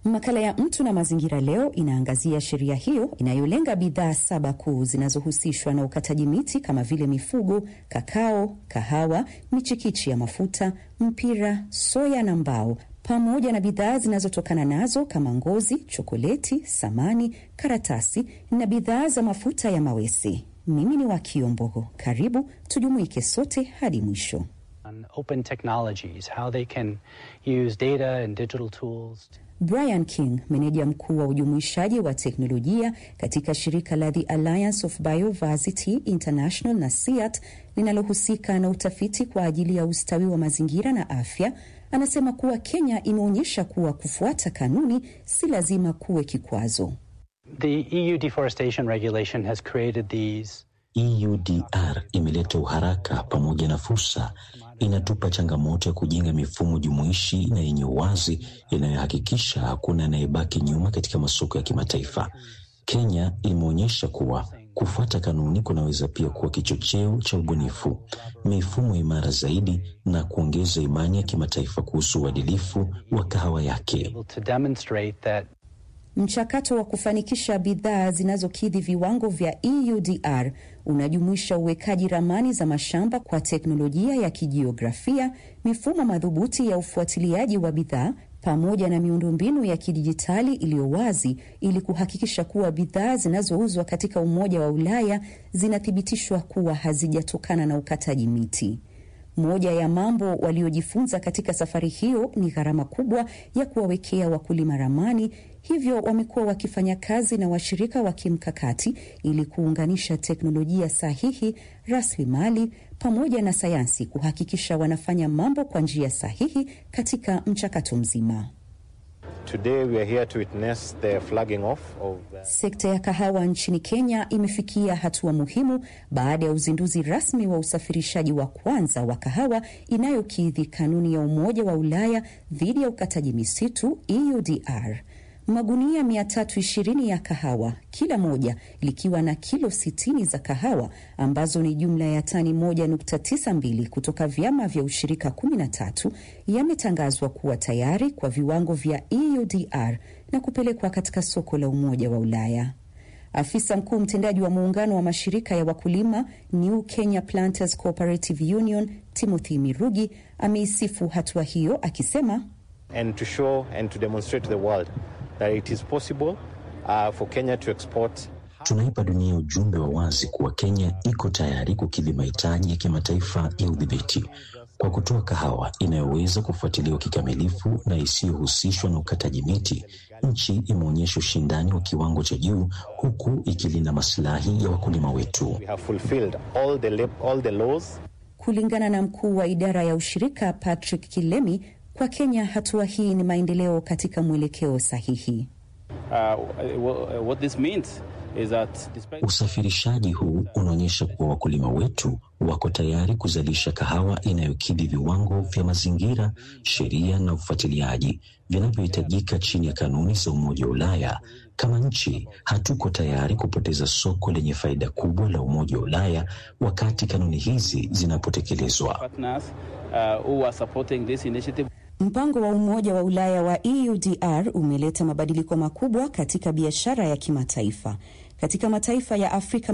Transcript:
Makala ya Mtu na Mazingira leo inaangazia sheria hiyo inayolenga bidhaa saba kuu zinazohusishwa na ukataji miti kama vile mifugo, kakao, kahawa, michikichi ya mafuta, mpira, soya na mbao, pamoja na bidhaa zinazotokana nazo kama ngozi, chokoleti, samani, karatasi na bidhaa za mafuta ya mawese. Mimi ni Wakio Mbogo, karibu tujumuike sote hadi mwisho. Open technologies, how they can use data and digital tools. Brian King, meneja mkuu wa ujumuishaji wa teknolojia katika shirika la The Alliance of Biodiversity International na SEAT linalohusika na utafiti kwa ajili ya ustawi wa mazingira na afya, anasema kuwa Kenya imeonyesha kuwa kufuata kanuni si lazima kuwe kikwazo. The EU deforestation regulation has created these EUDR imeleta uharaka pamoja na fursa. Inatupa changamoto ya kujenga mifumo jumuishi na yenye uwazi inayohakikisha hakuna anayebaki nyuma katika masoko ya kimataifa. Kenya imeonyesha kuwa kufuata kanuni kunaweza pia kuwa kichocheo cha ubunifu, mifumo imara zaidi na kuongeza imani ya kimataifa kuhusu uadilifu wa kahawa yake. to demonstrate that Mchakato wa kufanikisha bidhaa zinazokidhi viwango vya EUDR unajumuisha uwekaji ramani za mashamba kwa teknolojia ya kijiografia, mifumo madhubuti ya ufuatiliaji wa bidhaa pamoja na miundombinu ya kidijitali iliyo wazi ili kuhakikisha kuwa bidhaa zinazouzwa katika Umoja wa Ulaya zinathibitishwa kuwa hazijatokana na ukataji miti. Moja ya mambo waliojifunza katika safari hiyo ni gharama kubwa ya kuwawekea wakulima ramani, hivyo wamekuwa wakifanya kazi na washirika wa kimkakati ili kuunganisha teknolojia sahihi, rasilimali pamoja na sayansi kuhakikisha wanafanya mambo kwa njia sahihi katika mchakato mzima. Today we are here to witness the flagging off of the... Sekta ya kahawa nchini Kenya imefikia hatua muhimu baada ya uzinduzi rasmi wa usafirishaji wa kwanza wa kahawa inayokidhi kanuni ya Umoja wa Ulaya dhidi ya ukataji misitu EUDR. Magunia 320 ya kahawa, kila moja likiwa na kilo 60 za kahawa ambazo ni jumla ya tani 1.92 kutoka vyama vya ushirika 13 yametangazwa kuwa tayari kwa viwango vya EUDR na kupelekwa katika soko la Umoja wa Ulaya. Afisa mkuu mtendaji wa muungano wa mashirika ya wakulima New Kenya Planters Cooperative Union Timothy Mirugi ameisifu hatua hiyo akisema and to show and to demonstrate to the world that it is possible uh, for Kenya to export Tunaipa dunia ujumbe wa wazi kuwa Kenya iko tayari kukidhi mahitaji ya kimataifa ya udhibiti kwa kutoa kahawa inayoweza kufuatiliwa kikamilifu na isiyohusishwa na ukataji miti. Nchi imeonyesha ushindani wa kiwango cha juu huku ikilinda masilahi ya wakulima wetu. we have fulfilled all the lab- all the laws Kulingana na mkuu wa idara ya ushirika Patrick Kilemi, kwa Kenya hatua hii ni maendeleo katika mwelekeo sahihi. Uh, what this means is that despite Usafirishaji huu unaonyesha kuwa wakulima wetu wako tayari kuzalisha kahawa inayokidhi viwango vya mazingira, sheria na ufuatiliaji vinavyohitajika chini ya kanuni za Umoja wa Ulaya. Kama nchi, hatuko tayari kupoteza soko lenye faida kubwa la Umoja wa Ulaya wakati kanuni hizi zinapotekelezwa. partners uh, who are supporting this initiative Mpango wa Umoja wa Ulaya wa EUDR umeleta mabadiliko makubwa katika biashara ya kimataifa. Katika mataifa ya Afrika